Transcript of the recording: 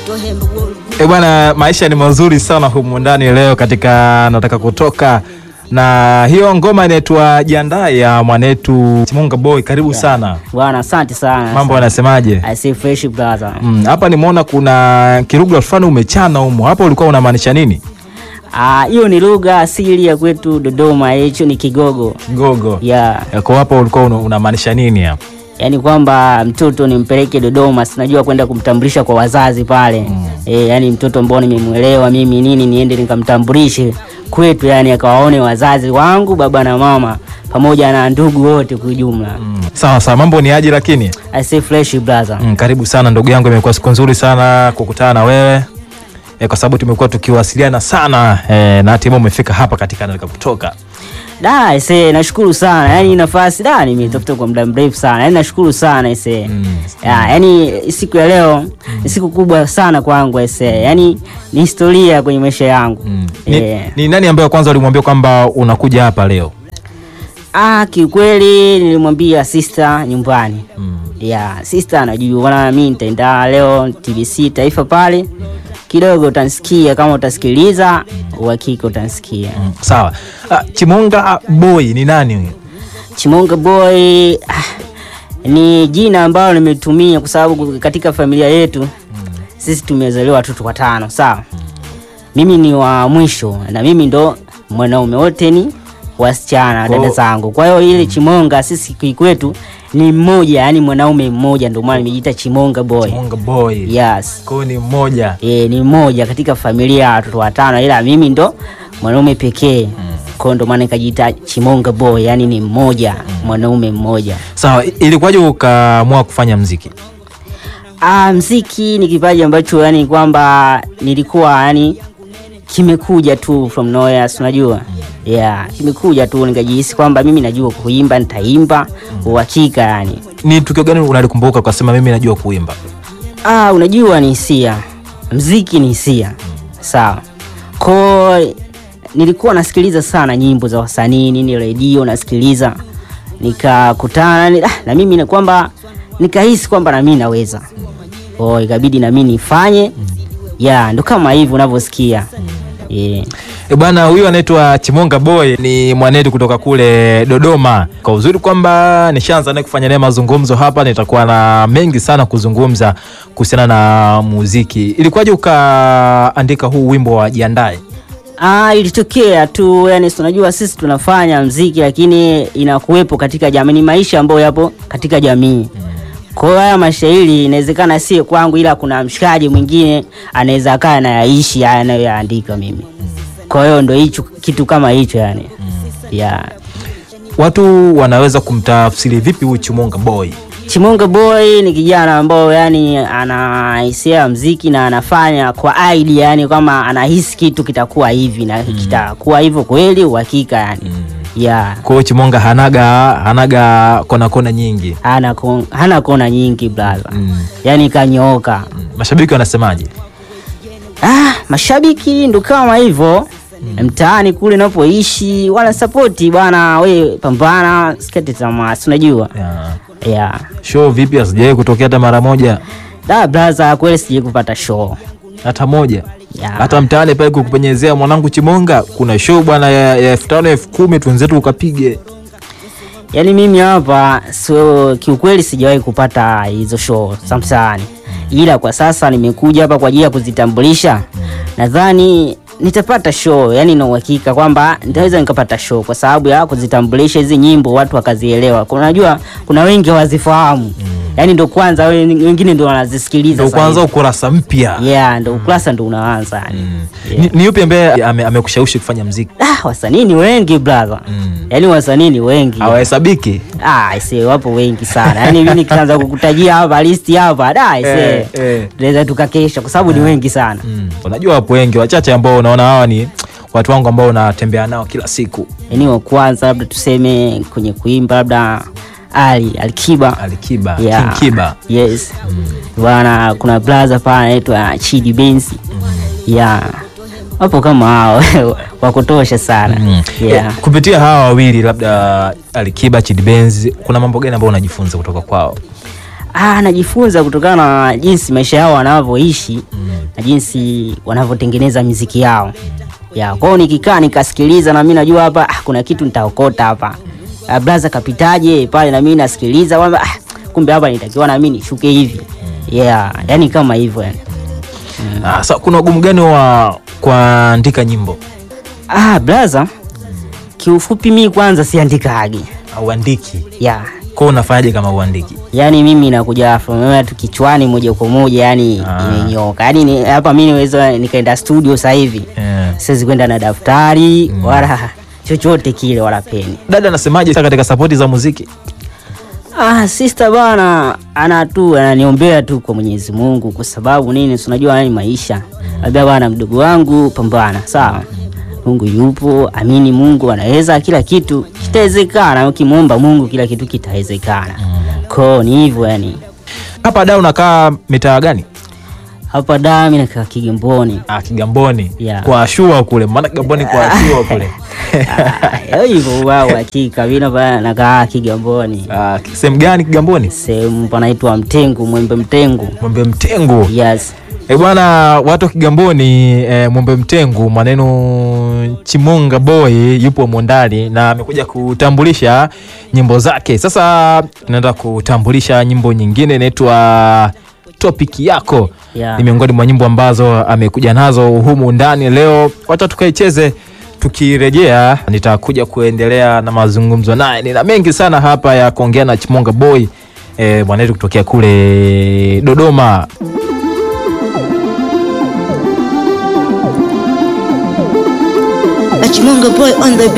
E bwana, maisha ni mazuri sana humu ndani leo katika nataka kutoka na hiyo ngoma inaitwa Jiandae ya mwanetu Chimunga Boy. Karibu sana Bwana, asante sana. mambo yanasemaje? I say fresh brother. Mm, hapa nimeona kuna kirugha fulani umechana humo, hapa ulikuwa unamaanisha nini? Ah, hiyo ni lugha asili ya kwetu Dodoma, hicho ni Kigogo. Gogo Yeah. kwa hapa ulikuwa una- unamaanisha nini hapa? Yaani kwamba mtoto nimpeleke Dodoma, sinajua kwenda kumtambulisha kwa wazazi pale. Mm. Eh, yani mtoto ambao nimemwelewa mimi nini niende nikamtambulishe kwetu, yani akawaone wazazi wangu, baba na mama pamoja na ndugu wote kwa ujumla. Mm, sawa sawa, mambo ni aje lakini? I say fresh brother. Mm, karibu sana ndugu yangu, imekuwa siku nzuri sana kukutana na wewe e, kwa sababu tumekuwa tukiwasiliana sana e, na hatimaye umefika hapa katika nataka kutoka. Da, ise nashukuru sana. Yaani nafasi da nimetafuta kwa muda mrefu sana. Yaani nashukuru sana ise. Mm. Ya, yaani siku ya leo ni siku kubwa sana kwangu ise. Yaani ni historia kwenye maisha yangu. Mm. Ni, Eh. ni nani ambaye kwanza ulimwambia kwamba unakuja hapa leo? Ah, kiukweli nilimwambia sister nyumbani. Mm. Ya, sister anajua bwana mimi nitaenda leo TBC Taifa pale. Kidogo utanisikia kama utasikiliza, uhakika utanisikia. Mm. Sawa. Ah, Chimunga Boy ni nani huyo? Chimonga Boy ah, ni jina ambalo nimetumia kwa sababu katika familia yetu sisi tumezaliwa watoto watano, sawa. Mimi ni wa mwisho na mimi ndo mwanaume, wote ni wasichana Kwa- dada zangu. Kwa hiyo ile Chimonga sisi kikwetu ni mmoja, yani mwanaume mmoja, ndio maana nimejiita Chimonga Boy. Chimunga Boy. Yes. Kwa hiyo ni mmoja. E, ni mmoja katika familia ya watoto watano, ila mimi ndo mwanaume pekee. Kwa hiyo ndo maana nikajiita Chimonga Boy, yani ni mmoja, mwanaume mmoja. Sawa, i- ilikuwaje ukaamua kufanya mziki? Ah, mziki ni kipaji ambacho yani kwamba nilikuwa yani kimekuja tu from nowhere, si unajua? Yeah, kimekuja tu nikajihisi kwamba mimi najua kuimba, nitaimba uhakika yani. Ni tukio gani unalikumbuka ukasema mimi najua kuimba? Ah, unajua ni hisia, mziki ni hisia, sawa. Ko nilikuwa nasikiliza sana nyimbo za wasanii nini, redio nasikiliza, nikakutana ni- ah, na mimi na kwamba nikahisi kwamba na mimi naweza, oh, ikabidi na mimi nifanye ya ndo kama hivi unavyosikia yeah. E bwana, huyu anaitwa Chimonga Boy ni mwanetu kutoka kule Dodoma. Kwa uzuri kwamba nishaanza naye kufanya naye mazungumzo hapa, nitakuwa na mengi sana kuzungumza kuhusiana na muziki. Ilikuwaje ukaandika huu wimbo wa Jiandae? Ah, ilitokea tu yani, si unajua sisi tunafanya mziki lakini inakuwepo katika jamii, ni maisha ambayo yapo katika jamii. Kwa hiyo haya mashairi inawezekana si kwangu, ila kuna mshikaji mwingine anaweza akaa anayaishi haya anayoyaandika mimi. Kwa hiyo ndo hicho kitu kama hicho yani. Yeah. Watu wanaweza kumtafsiri vipi huyu Chimonga Boy? Chimonga Boy ni kijana ambao yani ana hisia ya mziki na anafanya kwa idea yani kama anahisi kitu kitakuwa hivi na kitakuwa hivyo kweli uhakika yani. Yeah. Kwa hiyo Chimonga hanaga hanaga kona kona nyingi. Hana kon, hana kona nyingi brother. Mm. Yani kanyooka. Mm. Mashabiki wanasemaje? Ah, mashabiki ndo kama hivyo mtaani kule napoishi wana sapoti bwana, we pambana, sikate tamaa, si unajua Yeah. yeah. Show vipi asijawahi kutokea hata mara moja? Da brother, kweli sijai kupata show Hata moja. yeah. hata mtaani pale kukupenyezea mwanangu Chimonga, kuna show bwana ya ya elfu tano elfu kumi twenzetu ukapige. Yani mimi hapa so, kiukweli sijawahi kupata hizo show za mtaani, ila kwa sasa nimekuja hapa kwa ajili ya kuzitambulisha. Nadhani nitapata show, yani na uhakika kwamba nitaweza nikapata show kwa sababu ya kuzitambulisha hizi nyimbo, watu wakazielewa. Kuna- Unajua kuna wengi hawazifahamu, yani ndo kwanza wen- wengine ndo wanazisikiliza Ndio sasa kwanza hivi. ukurasa mpya. yeah, ndo ukurasa ndo unaanza yani. Ni, ni yupi ambaye ame- amekushawishi kufanya mziki? Ah, wasanii ni wengi brother, yani wasanii ni wengi Hawahesabiki. Ah, ise wapo wengi sana. Yaani mimi nikianza kukutajia hapa listi hapa, da ise. Eh, eh. Tunaweza tukakesha kwa sababu ni wengi sana. Mm. Unajua wapo wengi wachache ambao unaona hawa ni watu wangu ambao unatembea nao kila siku. Yaani wa kwanza labda tuseme kwenye kuimba labda Ali Alikiba. Alikiba, Yeah. King Kiba. Yes. Bwana kuna brother pale anaitwa Chidi Benz. Yeah. Wapo kama hao wa kutosha sana. Mm. Yeah. Eh, kupitia hawa wawili labda Alikiba, Chidi Benz, kuna mambo gani ambayo unajifunza kutoka kwao? ah, najifunza kutokana na jinsi maisha yao wanavyoishi na jinsi wanavyotengeneza miziki yao ya kwao. Nikikaa nikasikiliza, na mimi najua hapa ah, kuna kitu nitaokota hapa. Ah, blaza kapitaje pale, na mimi nasikiliza kwamba ah, kumbe hapa nitakiwa na mimi nishuke hivi yeah, yani kama hivyo yani. Ah, sa, kuna ugumu gani wa kuandika nyimbo? Ah, blaza, kiufupi mi kwanza siandikagi Auandiki yeah. kwao, unafanyaje kama uandiki? Yani mimi nakuja from nowhere tu kichwani moja kwa moja, yani Ah. imenyoka. Yani ni, hapa mimi niweza nikaenda studio sasa hivi Eh. siwezi kwenda na daftari wala chochote kile wala peni. Dada anasemaje sasa katika sapoti za muziki? Ah, sister bana ana tu ananiombea tu kwa Mwenyezi Mungu kwa sababu nini? Si unajua ni maisha. Labda bana, mdogo wangu, pambana, sawa. Mungu yupo, amini Mungu anaweza kila kitu, kitawezekana. Ukimwomba Mungu kila kitu kitawezekana. Ko ni hivyo yani. Hapa da unakaa mitaa gani? Hapa dami nakaa Kigamboni. Ah, Kigamboni Yeah. kwa Ashua kule, maana Kigamboni kwa Ashua kule. Ah, hivyo wao hakika mimi hapa nakaa Kigamboni. Ah, sehemu gani Kigamboni? Sehemu panaitwa Mtengu, Mwembe Mtengu. Mwembe Mtengu. Yes. Eh bwana, watu wa Kigamboni eh, Mwembe Mtengu, maneno Chimonga Boy yupo humo ndani na amekuja kutambulisha nyimbo zake. Sasa tunaenda kutambulisha nyimbo nyingine inaitwa Topic yako. Yeah. Ni miongoni mwa nyimbo ambazo amekuja nazo humu ndani leo. Wacha tukaicheze. Tukirejea nitakuja kuendelea na mazungumzo naye. Nina mengi sana hapa ya kuongea na Chimonga Boy eh, mwanetu kutokea kule Dodoma. A Chimonga boy on the beat.